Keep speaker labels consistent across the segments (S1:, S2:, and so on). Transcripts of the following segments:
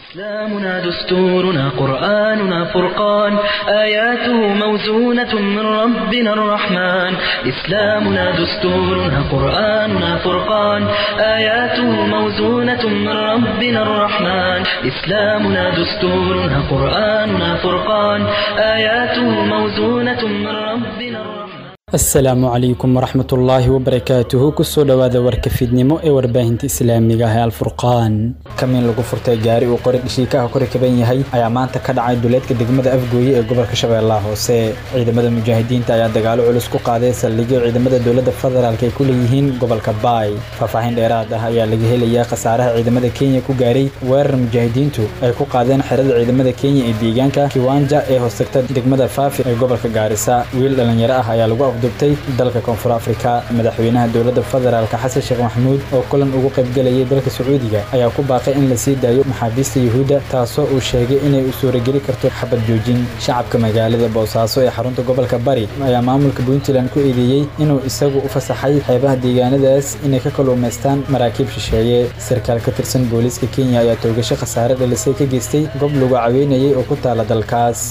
S1: إسلامنا دستورنا قرآننا فرقان آياته موزونة من ربنا الرحمن إسلامنا دستورنا قرآننا فرقان آياته موزونة من ربنا الرحمن إسلامنا دستورنا قرآننا فرقان آياته موزونة من ربنا الرحمن
S2: asalaamu calaykum waraxmat ullaahi wabarakaatuhu kusoo dhowaada warka fiidnimo ee warbaahinta islaamiga ah ee alfurqaan kamiin lagu furtay gaari uu qori dhishiikaha kori kaban yahay ayaa maanta ka dhacay duleedka degmada afgooye ee gobolka shabeellaha hoose ciidamada mujaahidiinta ayaa dagaalo culus ku qaaday saldhigyo ciidamada dowladda federaalk ay ku leeyihiin gobolka baay faahfaahin dheeraad ah ayaa laga helayaa khasaaraha ciidamada kenya ku gaaray weerar mujaahidiintu ay ku qaadeen xerada ciidamada kenya ee deegaanka kiwanja ee hoostagta degmada faafir ee gobolka gaarisa wiil dhalinyaro ah ayaa lagu dubtay dalka koonfur afrika madaxweynaha dowladda federaalk xasan sheekh maxamuud oo kulan ugu qaybgelayay dalka sacuudiga ayaa ku baaqay in la sii daayo maxaabiista yuhuudda taasoo uu sheegay inay u suurageli karto xabad joojin shacabka magaalada boosaaso ee xarunta gobolka bari ayaa maamulka puntland ku eedeeyey inuu isagu u fasaxay xeebaha deegaanadaas inay ka kaluumaystaan maraakiib shisheeye sarkaal ka tirsan booliiska kenya ayaa toogasho khasaare dhalisay ka geystay gob lagu caweynayay oo ku taala dalkaas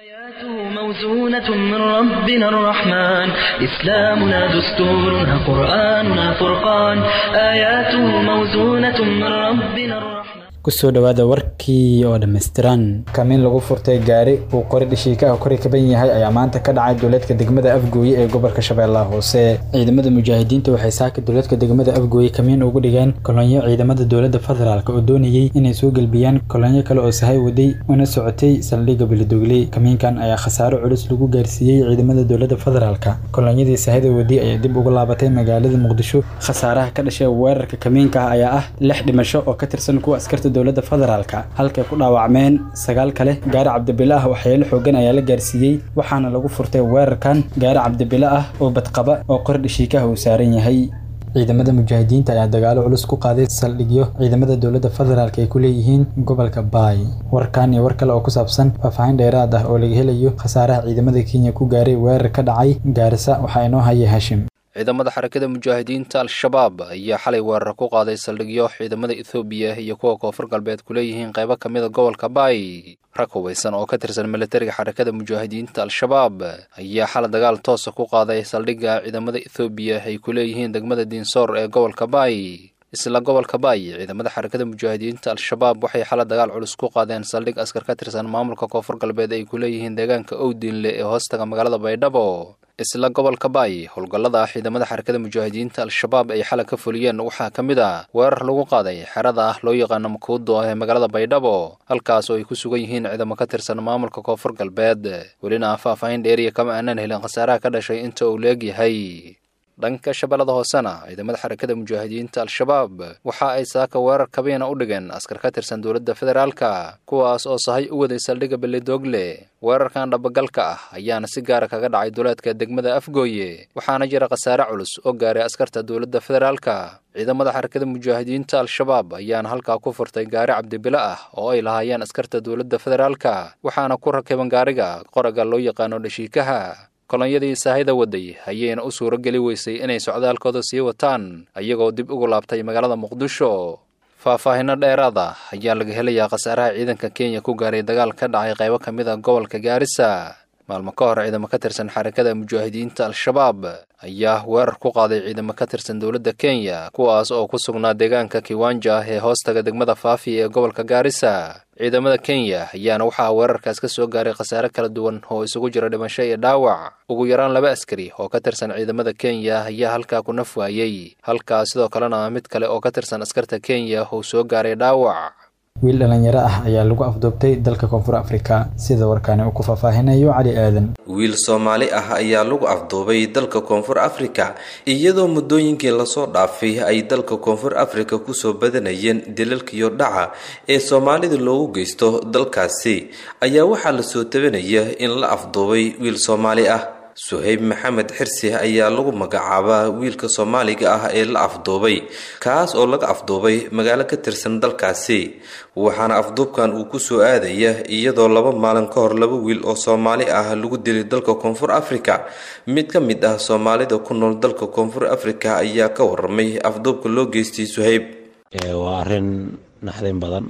S1: موزونة من ربنا الرحمن إسلامنا دستورنا قرآننا فرقان آياته موزونة من ربنا الرحمن
S2: kusoo dhowaada warkii oo dhammaystiran kamiin lagu furtay gaari uu qori dhishiikaha kori kaban yahay ayaa maanta ka dhacay duleedka degmada afgooye ee gobolka shabeellaha hoose ciidamada mujaahidiinta waxay saaka duleedka degmada afgooye kamiin ugu dhigeen kolonyo ciidamada dowladda federaalk oo doonayey inay soo gelbiyaan kolonyo kale oo sahay waday una socotay saldhigga belidogle kamiinkan ayaa khasaaro culus lagu gaarsiiyey ciidamada dowladda federaalk kolonyadii sahayda waday ayaa dib ugu laabatay magaalada muqdisho khasaaraha ka dhashay weerarka kamiinka ah ayaa ah lix dhimasho oo ka tirsan kuwa askarta dowladda federaalka halkay ku dhaawacmeen sagaal kale gaari cabdibilo ah waxyeelo xoogan ayaa la gaarsiiyey waxaana lagu furtay weerarkan gaari cabdibilo ah oo badqaba oo qor dhishiikaha uu saaran yahay ciidamada mujaahidiinta ayaa dagaalo culus ku qaaday saldhigyo ciidamada dowladda federaalk ay ku leeyihiin gobolka baay warkan iyo war kale oo ku saabsan faahfaahin dheeraad ah oo laga helayo khasaaraha ciidamada kenya ku gaaray weerar ka dhacay gaarisa waxaa inoo haya hashim
S3: ciidamada xarakada mujaahidiinta al-shabaab ayaa xalay weerar ku qaaday saldhigyo ciidamada ethoobiya iyo kuwa koonfur galbeed ku leeyihiin qaybo ka mida gobolka baay rag hubaysan oo ka tirsan militariga xarakada mujaahidiinta al-shabaab ayaa xalay dagaal toosa ku qaaday saldhigga ciidamada ethoobiya ay ku leeyihiin degmada diinsoor ee gobolka baay isla gobolka baay ciidamada xarakada mujaahidiinta al-shabaab waxay xalay dagaal culus ku qaadeen saldhig askar ka tirsan maamulka koonfur galbeed ay ku leeyihiin deegaanka owdiinle ee hoostaga magaalada baydhabo isla gobolka baay howlgallada ciidamada xarakada mujaahidiinta al-shabaab ay xalay ka fuliyeen waxaa ka mid ah weerar lagu qaaday xerada ah loo yaqaano makuudo ee magaalada baydhabo halkaas oo ay ku sugan yihiin ciidamo ka tirsan maamulka koonfur galbeed welina faahfaahin dheeriya kama aanan helin khasaaraha ka dhashay inta uu leeg yahay dhanka shabeellada hoosena ciidamada xarakada mujaahidiinta al-shabaab waxa ay saaka weerar kabiina u dhigeen askar ka tirsan dowladda federaalka kuwaas oo sahay u waday saldhigga belidogle weerarkan dhabagalka ah ayaana si gaara kaga dhacay duleedka degmada afgooye waxaana jira khasaare culus oo gaaray askarta dowladda federaalka ciidamada xarakada mujaahidiinta al-shabaab ayaana halkaa ku furtay gaari cabdibilo ah oo ay lahaayeen askarta dowladda federaalka waxaana ku rakiban gaariga qoraga loo yaqaano dhashiikaha kolonyadii saahida waday ayayna u suuro geli weysay inay socdaalkooda sii wataan iyagoo dib ugu laabtay magaalada muqdisho faahfaahinno dheeraad ah ayaa laga helayaa khasaaraha ciidanka kenya ku gaaray dagaal ka dhacay qaybo ka mid a gobolka gaarisa maalmo ka hor ciidamo ka tirsan xarakada mujaahidiinta al-shabaab ayaa weerar ku qaaday ciidamo ka tirsan dowladda kenya kuwaas oo ku sugnaa deegaanka kiwanja ee hoostaga degmada faafi ee gobolka gaarisa ciidamada kenya ayaana waxaa weerarkaas ka soo gaaray khasaare kala duwan oo isugu jira dhimasho iyo dhaawac ugu yaraan laba askari oo ka tirsan ciidamada kenya ayaa halkaa ku naf waayey halkaas sidoo kalena mid kale oo ka tirsan askarta kenya uu soo gaaray dhaawac
S2: wiil dhalinyaro ah ayaa lagu afduubtay dalka koonfur afrika sida warkaani uu ku faahfaahinayo cali aadan
S4: wiil soomaali ah ayaa lagu afduubay dalka koonfur afrika iyadoo muddooyinkii lasoo dhaafay ay dalka koonfur afrika kusoo badanayeen dilalkiyo dhaca ee soomaalida loogu geysto dalkaasi ayaa waxaa lasoo tabanaya in la afduubay wiil soomaali ah suhayb maxamed xirsi ayaa lagu magacaabaa wiilka soomaaliga ah ee la afduubay kaas oo laga afduubay magaalo ka tirsan dalkaasi waxaana afduubkan uu kusoo aadaya iyadoo laba maalin ka hor laba wiil oo soomaali ah lagu dilay dalka koonfur afrika mid ka mid ah soomaalida ku nool dalka koonfur afrika ayaa ka waramay afduubka loo geystay suhayb
S5: waa arrin naxdin badan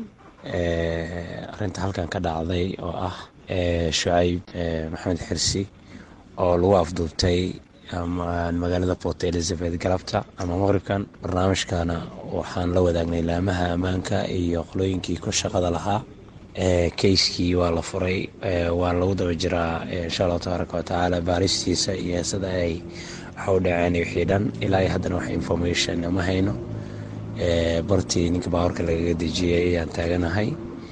S5: arinta halkan ka dhacday oo ah shucayb maxamed xirsi oo lagu afduubtay magaalada port elizabeth galabta ama maqribkan barnaamijkana waxaan la wadaagnay laamaha ammaanka iyo qolooyinkii ku shaqada lahaa keyskii waa la furay waa lagu daba jiraa insha allahu tabaaraka watacaala baaristiisa iyo sida ay waxa u dhaceen wixii dhan ilaa haddana wax information ma hayno bartii ninka baabuurka lagaga dejiyey ayaan taaganahay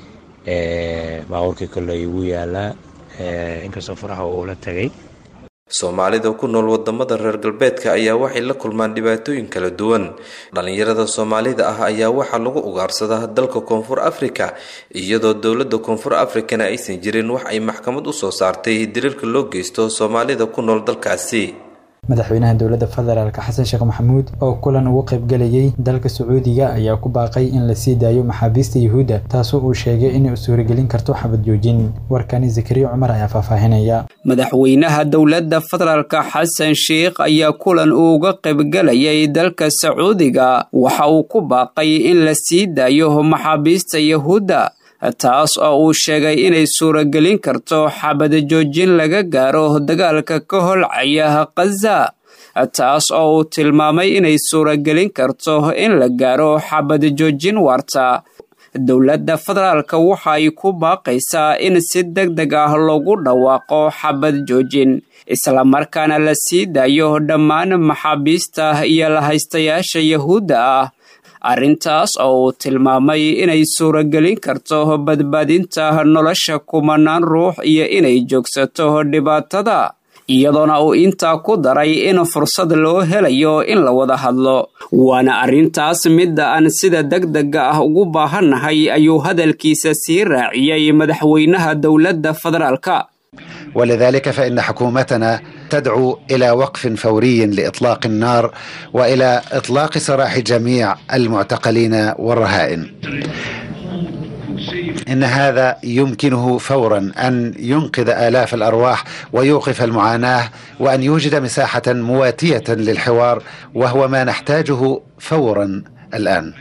S5: baabuurkii kolley wuu yaalaa inkastoo faraha uula tagay
S4: soomaalida ku nool wadamada reer galbeedka ayaa waxay la kulmaan dhibaatooyin kala duwan dhalinyarada soomaalida ah ayaa waxaa lagu ugaarsadaa dalka koonfur afrika iyadoo dowlada koonfur afrikana aysan jirin wax ay maxkamad usoo saartay diriirka loo geysto soomaalida ku nool dalkaasi
S2: madaxweynaha dowladda federaalk xasan sheekh maxamuud oo kulan ugu qaybgalayay dalka sacuudiga ayaa ku baaqay in la sii daayo maxaabiista yuhuudda taasoo uu sheegay inay u suuragelin karto xabad joojin warkani zakariya cumar ayaa faahfaahinaya
S6: madaxweynaha dowladda federaalka xasan sheikh ayaa kulan uu uga qaybgalayay dalka sacuudiga waxa uu ku baaqay in la sii daayo maxaabiista yuhuudda taas oo uu sheegay inay suuragelin karto xabad joojin laga gaaro dagaalka ka holcaya khaza taas oo uu tilmaamay inay suuragelin karto in la gaaro xabad joojin waarta dowladda federaalka waxa ay ku baaqaysaa in si deg deg ah loogu dhawaaqo xabad joojin islamarkaana la sii daayo dhammaan maxaabiista iyo lahaystayaasha yahuudda ah arrintaas oo uu tilmaamay inay suuragelin karto badbaadinta nolosha kumanaan ruux iyo inay joogsato dhibaatada iyadoona uu intaa ku daray in fursad loo helayo in la wada hadlo waana arrintaas midda aan sida deg dega ah ugu baahannahay ayuu hadalkiisa sii raaciyey madaxweynaha dowladda federaalka
S7: ولذلك فإن حكومتنا تدعو إلى وقف فوري لإطلاق النار وإلى إطلاق سراح جميع المعتقلين والرهائن إن هذا يمكنه فورا أن ينقذ آلاف الأرواح ويوقف المعاناة وأن يوجد مساحة مواتية للحوار وهو ما نحتاجه فورا الآن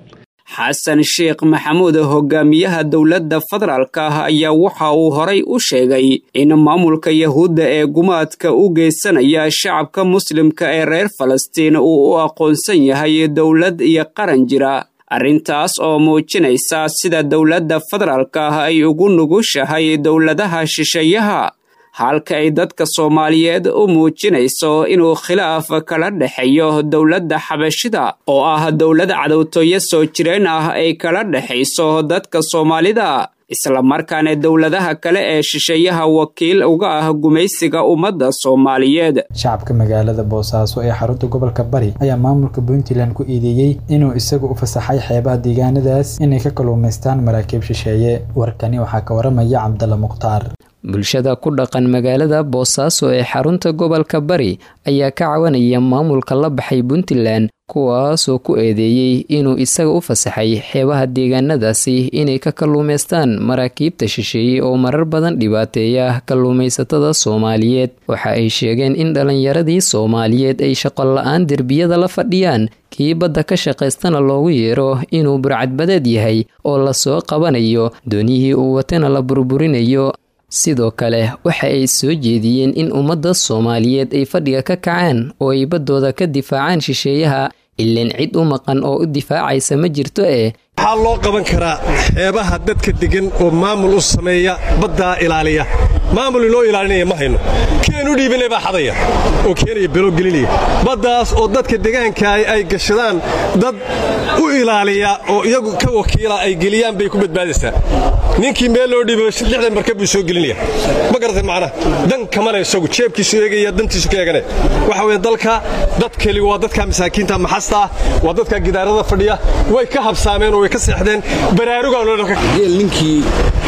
S6: xasan sheekh maxamuud hogaamiyaha dowladda federaalka ah ayaa waxa uu horay u sheegay in maamulka yahuudda ee gumaadka u geysanaya shacabka muslimka ee reer falastiin uu u aqoonsan yahay dowlad iyo qaran jira arrintaas oo muujinaysa sida dowladda federaalka ah ay ugu nugushahay dowladaha shisheeyaha halka ay dadka soomaaliyeed u muujinayso inuu khilaaf kala dhexeeyo dowladda xabashida oo ah dowlad cadowtooyo soo jireen ah ay kala dhexayso dadka soomaalida islamarkaana dowladaha kale ee shisheeyaha wakiil uga ah gumaysiga ummadda soomaaliyeed
S2: shacabka magaalada boosaaso ee xarunta gobolka bari ayaa maamulka puntland ku eedeeyey inuu isagu u fasaxay xeebaha deegaanadaas inay ka kalluumaystaan maraakiib shisheeye warkani waxaa ka waramaya cabdalla mukhtaar
S8: bulshada ku dhaqan magaalada boosaaso ee xarunta gobolka bari ayaa ka cawanaya maamulka la baxay puntland kuwaasoo ku eedeeyey inuu isaga u fasaxay xeebaha deegaanadaasi inay ka kalluumaystaan maraakiibta shisheeye oo marar badan dhibaateeya kalluumaysatada soomaaliyeed waxa ay sheegeen in dhallinyaradii soomaaliyeed ay shaqola-aan derbiyada la fadhiyaan kii badda ka shaqaystana loogu yeero inuu burcadbadeed yahay oo lasoo qabanayo dooniyihii uu watana la burburinayo sidoo kale waxa ay soo jeediyeen in ummadda soomaaliyeed ay fadhiga ka kacaan oo ay baddooda ka difaacaan shisheeyaha ilaan cid u maqan oo u difaacaysa ma jirto eh
S9: waxaa loo qaban karaa xeebaha dadka deggan oo maamul u sameeya baddaa ilaaliya maamul inoo ilaalinaya ma hayno kian u dhiibanay baa xadaya oo keenaya belo gelinaya baddaas oo dadka degaankaay ay gashadaan dad u ilaaliya oo iyagu ka wakiila ay geliyaan bay ku badbaadaysaa ninkii meel loo dhiiba lixdan markab buu soo gelinaya ma garatay macnaha dan kamana isagu jeebkiisu eegaya dantiisu ka eegane waxa weeye dalka dad keli waa dadka masaakiinta maxasta ah waa dadka gidaarada fadhiya way ka habsaameen oo way ka seexdeen baraarugaanoo
S10: ninkii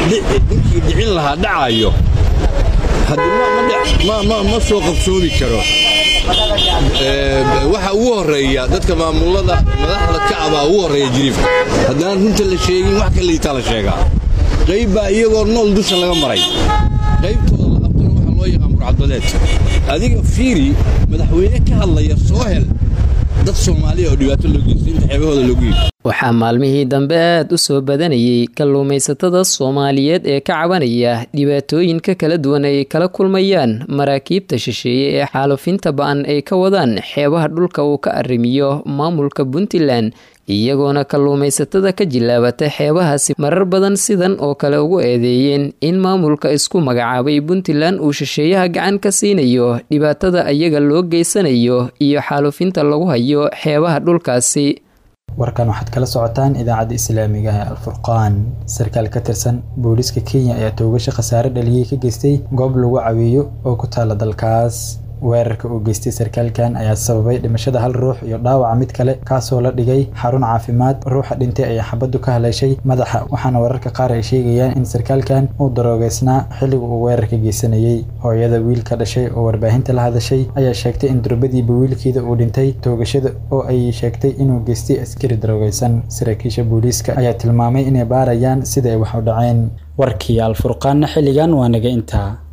S10: dhicin lahaa dhacayo ma soo qabsoomi karo waxa ugu horeeya dadka maamulada madaxda kacabaa ugu horeeya jiriifka haddaan runta la sheegin wax ka liitaa la sheegaa qayb baa iyagoo nool dusha laga maray qaybtooda la qabtana waxaa loo yaqaan burcadbadeed adiga fiiri madaxweyne ka hadlaya soo hel dad soomaaliya oo dhibaato loo geysto inta xeebahooda loogu yidhi
S8: waxaa maalmihii dambe aad u soo badanayay kalluumaysatada soomaaliyeed ee ka cabanaya dhibaatooyinka kala duwan ay kala kulmayaan maraakiibta shisheeye ee xaalufinta ba-an ay ka wadaan xeebaha dhulka uu ka arrimiyo maamulka puntland iyagoona kalluumaysatada ka jilaabata xeebahaasi marar badan sidan oo kale ugu eedeeyeen in maamulka isku magacaabay puntland uu shisheeyaha gacan ka siinayo dhibaatada ayaga loo geysanayo iyo xaalufinta lagu hayo xeebaha dhulkaasi
S2: warkan waxaad kala socotaan idaacadda islaamiga ee alfurqaan sarkaal ka tirsan booliiska kenya ayaa toogasho khasaare dhaliyey ka geystay goob lagu caweeyo oo ku taala dalkaas weerarka uu geystay sarkaalkan ayaa sababay dhimashada hal ruux iyo dhaawaca mid kale kaasoo la dhigay xarun caafimaad ruuxa dhintay ayaa xabaddu ka haleeshay madaxa waxaana wararka qaar ay sheegayaan in sarkaalkan uu daroogeysnaa xilliga uu weerarka geysanayey hooyada wiilka dhashay oo warbaahinta la hadashay ayaa sheegtay in durbadiiba wiilkeeda uu dhintay toogashada oo ay sheegtay inuu geystay askari daroogeysan saraakiisha booliiska ayaa tilmaamay inay baarayaan sida ay wax u dhaceen warkii alfurqaanna xilligan waa naga intaa